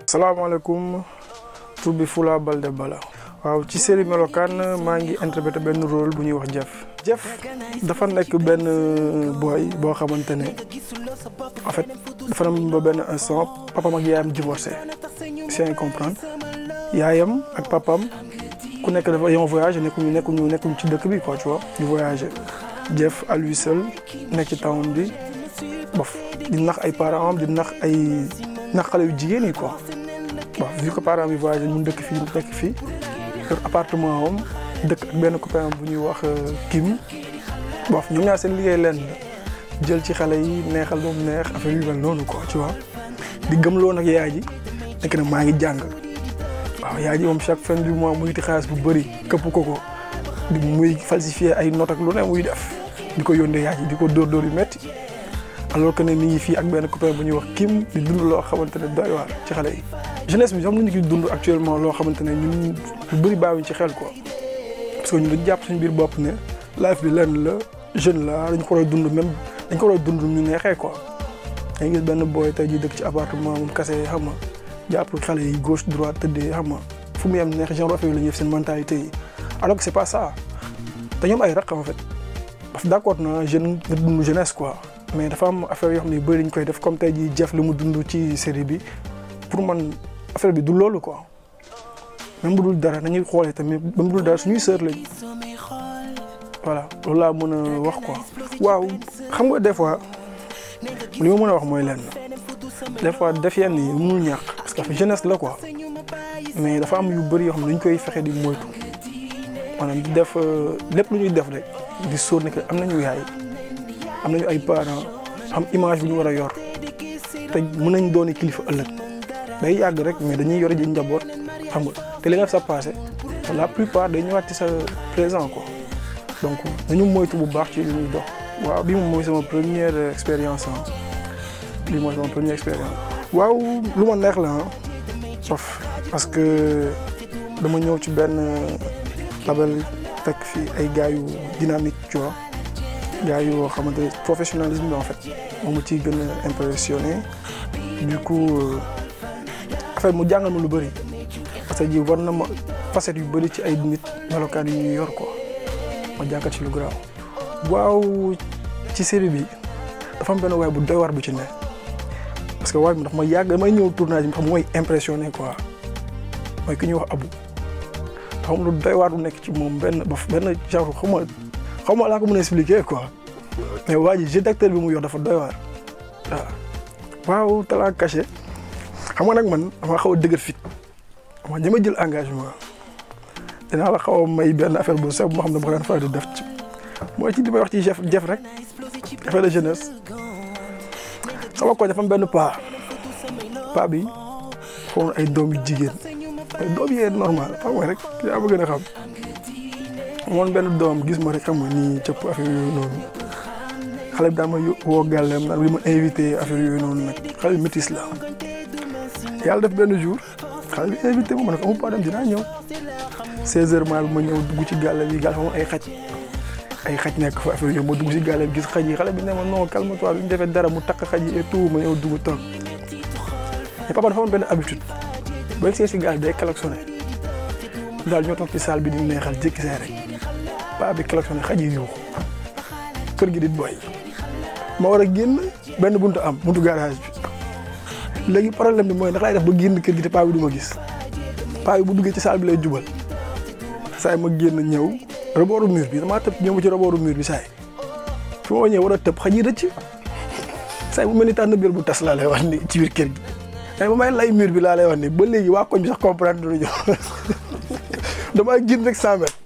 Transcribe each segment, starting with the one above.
salaamaaleykum tur bi Fula Balde Bala waaw ci série Melokaan maa ngi interprété benn rôle bu ñuy wax Jeff Jeff dafa nekk benn boy boo xamante ne en fait dafa dem ba benn instant papam ak yaayam divorcé c'est comprendre yaayam ak papam ku nekk dafa yoon voyagé nekkuñu nekkuñu nekkuñu ci dëkk bi quoi tu vois di voyagé Jeff à lui seul nekk ci town bi bof di nax ay parents am di nax ay nax xale yu jigéen yi quoi bon vu que parents yi voyagé mun dëkk fii nekk fii kër appartement am dëkk ak benn copain bu ñuy wax Kim bof ñoom ñaar seen liggéey leen la jël ci xale yi neexal ba mu neex affaire yu mel noonu quoi tu vois di gëmloo nag yaay ji nekk na maa ngi jàng waaw yaay ji moom chaque fin du mois muy ti xaalis bu bëri këpp ko ko di muy falsifier ay notes ak lu ne muy def di ko yónnee yaay ji di ko dóor dóor yu metti alors que ne mi ngi fii ak benn copain bu ñuy wax Kim di dund loo xamante ne doy waar ci xale yi jeunesse bi xam nañu ki dund actuellement loo xamante ne ñun lu bëri bàyyiwuñ ci xel quoi parce que ñun dañu jàpp suñu biir bopp ne life bi lenn la jeune la dañ ko war a dund même dañ ko war a dund ñu neexee quoi dañuy gis benn boy tey jii dëkk ci appartement moom kase xam nga jàpp xale yi gauche droite tëddee xam nga fu mu yem neex genre affaire la ñuy def seen mentalité yi alors que c'est pas ça te ñoom ay raq en fait parce que d'accord na jeune nga dund jeunesse quoi mais dafa am affaire yoo xam ne yu bëri dañ koy def comme tey jii Jeff li mu dund ci série bi pour man affaire bi du loolu quoi même bu dul dara nañuy xoolee tamit même bu dul dara suñuy sœur lañ voilà loolu laa mën a wax quoi. waaw xam nga des fois li ma mën a wax mooy lenn des fois def yenn yi mënul ñàkk parce que jeunesse la quoi mais dafa am yu bëri yoo xam ne dañ koy fexe di moytu maanaam di def lépp lu ñuy def rek di sóor ne que am nañu yaay am nañu ay parents am image bu ñu war a yor te mën nañ dooni kilifa ëllëg day yàgg rek mais dañuy yore ji njaboot xam nga te li nga def sa passé la plupart day ñëwaat ci sa présent quoi donc nañu moytu bu baax ci li ñuy dox. waaw bii moom mooy sama première expérience ah bii mooy sama première expérience. waaw lu ma neex la ah sauf parce que dama ñëw ci benn label fekk fii ay gars yu dynamique tu vois gars yoo xamante ne professionnalisme bi en fait moom mu ciy gën a impressionné du coup affaire mu jàngal ma lu bëri parce que ji war na ma facette yu bëri ci ay nit melokaan yu ñuy yor quoi ma jàngat ci lu garaaw. waaw ci série bi dafa am benn waay bu doy war bu ci ne parce que waay bi ndax ma yàgg damay ñëw tournage bi xam mooy impressionné quoi mooy ki ñuy wax abu dafa am lu doy waar bu nekk ci moom benn ba benn genre xaw ma xaw ma laa ko mën a expliquer quoi mais waa ji jeu d'acteur bi mu yor dafa doy waar waaw waaw talent caché xam nga nag man dama xaw a dëgër fit dama ñama jël engagement dinaa la xaw a may benn affaire bu sew bu ma xam ne ma ko daan faral di def ci mooy ci li may wax ci Jeff Jeff rek affaire de jeunesse sama ko dafa am benn paa paa bi foofu ay doom yu jigéen ay doom yi normal xam nga rek yaa ma gën a xam moom benn doom gis ma rek xam nga nii cëpp affaire yooyu noonu xale bi daan ma woo gàllem naan li ma invité affaire yooyu noonu nag xale bi métis la yàlla def benn jour xale bi invité ma ma ne ko amul problème dinaa ñëw 16h maa bi ma ñëw dugg ci gàlle bi gàlle fa moom ay xaj ay xaj nekk fa affaire yooyu ma dugg si gàlle bi gis xaj yi xale bi ne ma non calme toi bi ñu defee dara mu takk xaj yi et tout ma ñëw dugg toog mais papa dafa amoon benn habitude boo see si gaal day klaxonné daal ñoo toog ci salle bi di neexal jékki see rek paa bi klaxonné xaj yi yuuxu kër gi di boy ma war a génn benn buntu am buntu garage bi léegi problème bi mooy ndax laay def ba génn kër gi te paa bi du ma gis paa bi bu duggee ci salle bi lay jubal saay ma génn ñëw rebooru mur bi damaa tëb ñëw ci rebooru mur bi saay fi ma ñëw war a tëb xaj yi rëcc saay bu mel ni tànn biir bu tas laa lay wax ni ci biir kër gi mais ba may lay mur bi laa lay wax ni ba léegi waa koñ bi sax comprendre duñu damaa génn rek 100 mètres.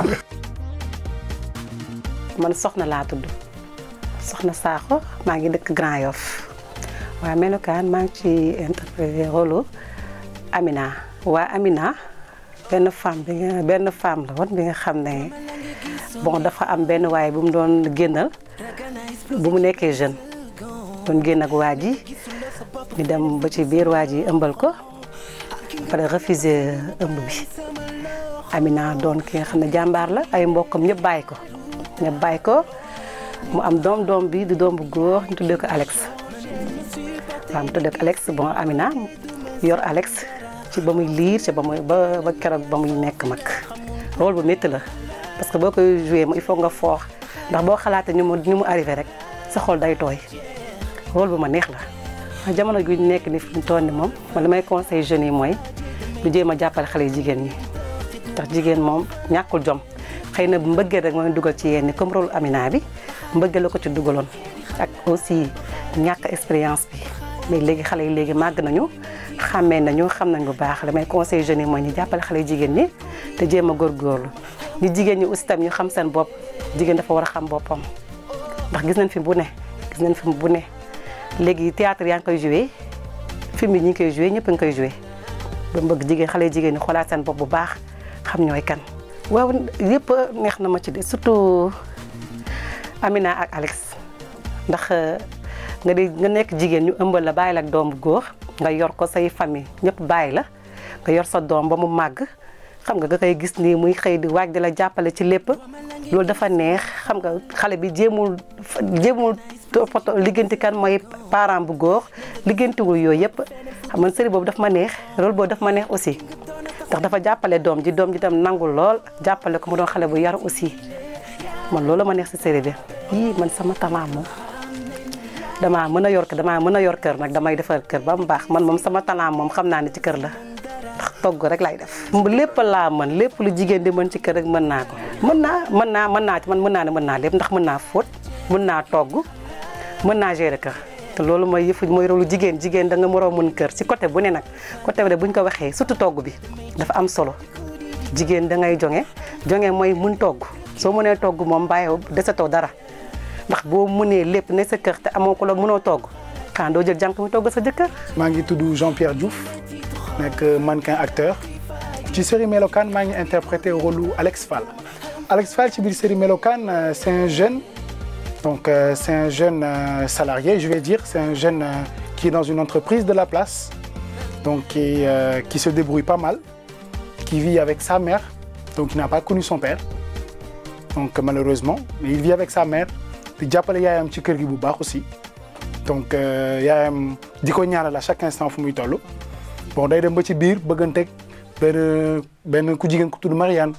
man soxna laa tudd soxna Sakho maa ngi dëkk Grand Yoff waa melokaan maa ngi ci interprété rôle Amina waa Amina benn femme bi nga benn femme la woon bi nga xam ne bon dafa am benn waaye bu mu doon génnal bu mu nekkee jeune doon génn ak waa ji ñu dem ba ci biir waa ji ëmbal ko pare refuser ëmb bi Amina doon ki nga xam ne jàmbaar la ay mbokkam ñëpp bàyyi ko ñëpp bàyyi ko mu am doom doom bi di doom bu góor ñu tuddee ko Alex waaw mu tuddee ko Alex bon Amina yor Alex ci ba muy liir ci ba muy ba ba keroog ba muy nekk mag rôle bu métti la parce que boo koy joué il faut nga foox ndax boo xalaatee ñu mu ñu mu arrivé rek sa xol day tooy rôle bu ma neex la waaye jamono gi ñu nekk ni fi mu toll ni moom man li may conseil jeunes yi mooy ñu jéem a jàppale xale yi jigéen ñi ndax jigéen moom ñàkkul jom xëy na mbëggeel rek mooy dugal ci yenn comme rôle Amina bi mbëggeel la ko ci dugaloon ak aussi ñàkk expérience bi mais léegi xale yi léegi màgg nañu xàmmee nañu xam nañ bu baax damay conseil jeunes yi mooy ñu jàppale xale jigéen ñi te jéem a góorgóorlu ñu jigéen ñi aussi tam ñu xam seen bopp jigéen dafa war a xam boppam ndax gis nañ fi bu ne gis nañ fi bu ne léegi théâtre yaa ngi koy joué film yi ñu ngi koy joué ñëpp a ngi koy joué ba bëgg jigéen xale jigéen ñi xoolaat seen bopp bu baax xam ñooy kan. waaw yëpp neex na ma ci de surtout Amina ak Alex ndax nga di nga nekk jigéen ñu ëmbal la bàyyi la ak doom bu góor nga yor ko say famille ñëpp bàyyi la nga yor sa doom ba mu màgg xam nga nga koy gis nii muy xëy di waaj di la jàppale ci lépp loolu dafa neex xam nga xale bi jéemul jéemul toppatoo liggéenti kan mooy parent bu góor liggéentiwul yooyu yëpp xam nga série boobu daf ma neex rôle boobu daf ma neex aussi ndax dafa jàppale doom ji doom ji tam nangul lool jàppale ko mu doon xale bu yar aussi man loolu ma neex si série bi yii man sama talent moom damaa mën a yor kër damaa mën a yor kër nag damay defar kër ba mu baax man moom sama talent moom xam naa ne ci kër la ndax togg rek lay def. lépp laa mën lépp lu jigéen di mën ci kër rek mën naa ko mën naa mën naa mën naa ci man mën naa ne mën naa lépp ndax mën naa fóot mën naa togg mën naa gérer kër. te loolu mooy yëfu mooy rôle jigéen jigéen da nga mën a mën kër ci côté bu ne nag côté bu ne bu ñu ko waxee surtout togg bi dafa am solo jigéen da ngay jonge jonge mooy mun togg soo mënee togg moom bàyyi desetoo dara ndax boo mënee lépp ne sa kër te amoo ko la mënoo togg kan doo jël jànk mu togg sa jëkkër. maa ngi tudd Jean-Pierre Diouf nekk mannequin acteur ci série Melokaan maa ngi interprété rôle Alex Fall Alex Fall ci biir série Melokaan c'est un jeune. Donc euh, c'est un jeune euh, salarié, je vais dire, c'est un jeune euh, qui est dans une entreprise de la place, donc qui, qui, se débrouille pas mal, qui vit avec sa mère, donc il n'a pas connu son père, donc malheureusement, mais il vit avec sa mère, di jàppale yaayam ci kër gi bu baax aussi, donc yaayam di ko ñaanal à chaque instant fu muy toll, bon day dem ba ci biir bëgganteeg benn benn ku jigéen ku tudd Marianne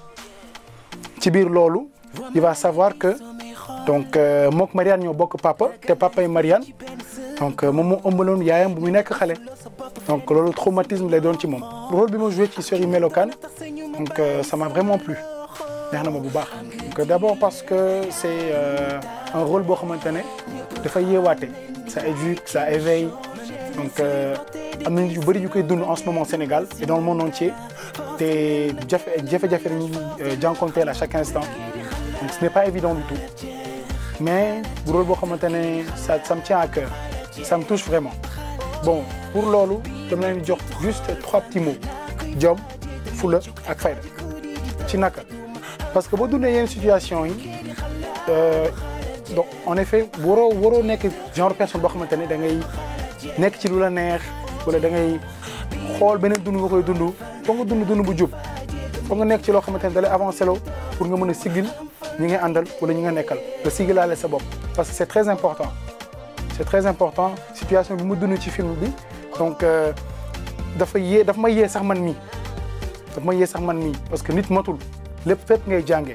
ci biir loolu il va savoir que donc mook Marianne ñoo bokk papa te papa yi Marianne donc moom moo ëmbaloon yaayam bu muy nekk xale donc loolu traumatisme lay doon ci moom. rôle bi ma joué ci série Melokaan donc ça m'a vraiment plu neex na ma bu baax. donc d'abord parce que c'est un rôle boo xamante ne dafay yeewaate ça éduque ça éveille donc am na nit yu bëri yu koy dund en ce moment Sénégal et dans le monde entier te jafe jafe-jafe dañuy jànkonteel à chaque instant donc ce n'est pas évident du tout. mais bu rôle boo xamante ne ça ça me tient à cœur ça me touche vraiment bon pour loolu dama leen jox juste trois petits mots jom fula ak fayda ci naka parce que boo dundee yenn situation yi donc en effet waroo waroo nekk genre personne boo xamante ne da ngay nekk ci lu la neex wala da ngay xool beneen dund nga koy dund foog nga dund dund bu jub foog nga nekk ci loo xamante ne da lay avancé loo pour nga mën a sigil ñi nga àndal wala ñi nga nekkal nga sigilaale sa bopp parce que c'est très important c'est très important situation bi mu dund ci film bi donc dafa yee dafa ma yee sax man mii dafa ma yee sax man mii parce que nit matul lépp fépp ngay jànge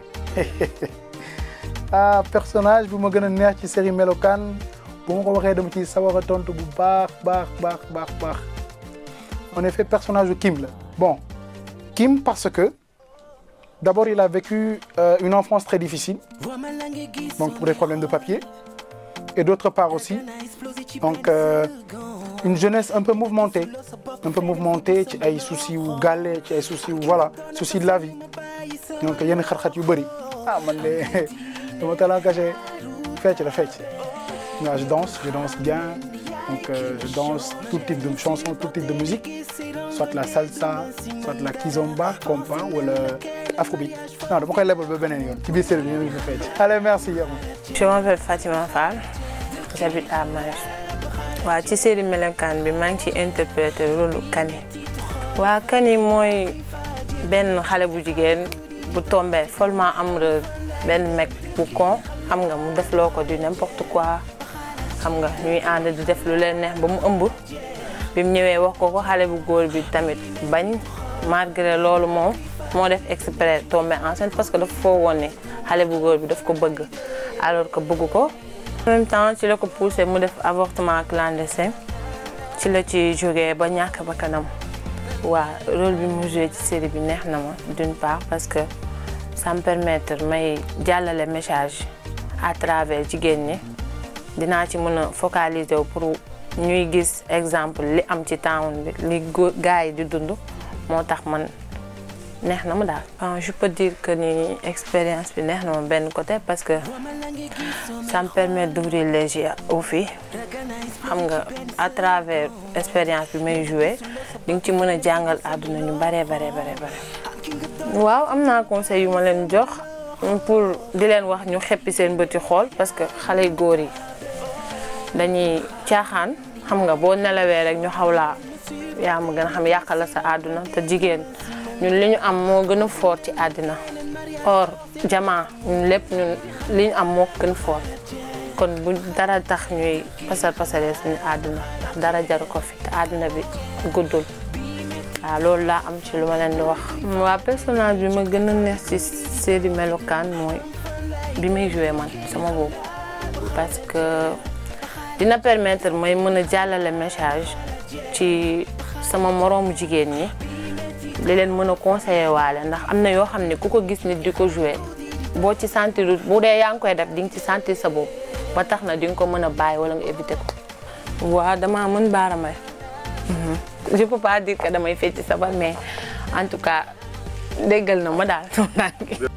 ah personnage bu ma gën a neex ci série Melokaan bu ma ko waxee dama ci sawar a tontu bu baax baax baax baax baax en effet personnage u Kim la bon Kim parce que D'abord, il a vécu euh, une enfance très difficile, donc pour des problèmes de papier, et d'autre part aussi, donc euh, une jeunesse un peu mouvementée, un peu mouvementée, ci ay soucis wu gàlle ci ay soucis wu voilà soucis de la vie donc yenn xar-xat yu bëri ah man de dama talent caché fecc la fecc waaw je danse je danse bien donc euh, je danse tout type de chanson tout type de musique soit la salsa soit la kizomba compa wala afrobeat non dama koy lebal ba beneen yoon ci biir série bi ñu ngi fi fecc allez merci yow. je m'appelle Fatima Fall j'habite à Maris waaw ci série Melokaan bi maa ngi ci interpréter rôle Kani waa Kani mooy benn xale bu jigéen bu tombé follement amoureuse benn mec bu con xam nga mu def loo ko du n'importe quoi xam nga ñuy ànd di def lu leen neex ba mu ëmb bi mu ñëwee wax ko ko xale bu góor bi tamit bañ malgré loolu moom moo def exprès tombé enceinte parce que dafa foo woon ne xale bu góor bi daf ko bëgg alors que bëgg ko en même temps ci la ko poussé mu def avortement clandestin ci la ci jógee ba ñàkk ba kanam waa rôle bi mu joué ci série bi neex na ma d'une part parce que ça me permettre may jàllale message à travers jigéen ñi dinaa ci mën a focaliser wu pour ñuy gis exemple li am ci town bi li gars yi di dund moo tax man neex na ma daal. je peux dire que ni expérience bi neex na ma benn côté parce que ça me permet d'ouvrir les yeux aux filles xam nga à travers expérience bi may joué di nga ci mën a jàngal àdduna ñu bare bare bare bare. waaw am naa conseil yu ma leen jox pour di leen wax ñu xeppi seen bëti xool parce que xale góor yi dañuy caaxaan xam nga boo nelawee rek ñu xaw laa yaa ma gën a xam yàqal la sa àdduna te jigéen ñun li ñu am moo gën a fort ci àddina or jamaa ñun lépp ñun li ñu am moo gën a fort kon bu dara tax ñuy pasar pasaree suñu àdduna ndax dara jaru ko fi te àdduna bi guddul waaw loolu laa am ci lu ma leen di wax. waa personnage bi ma gën a neex ci série melokaan mooy bi may joué man sama boobu parce que dina permettre may mën a jàllale message ci sama moroomu jigéen ñi li leen mën a conseiller waale ndax am na yoo xam ne ku ko gis nit di ko joué boo ci sentir bu dee yaa ngi koy def di nga ci sentir sa bopp ba tax na di nga ko mën a bàyyi wala nga éviter ko. waaw damaa mën baara may je peux pas dire que damay fecc sabar mais en tout cas déggal na ma daal.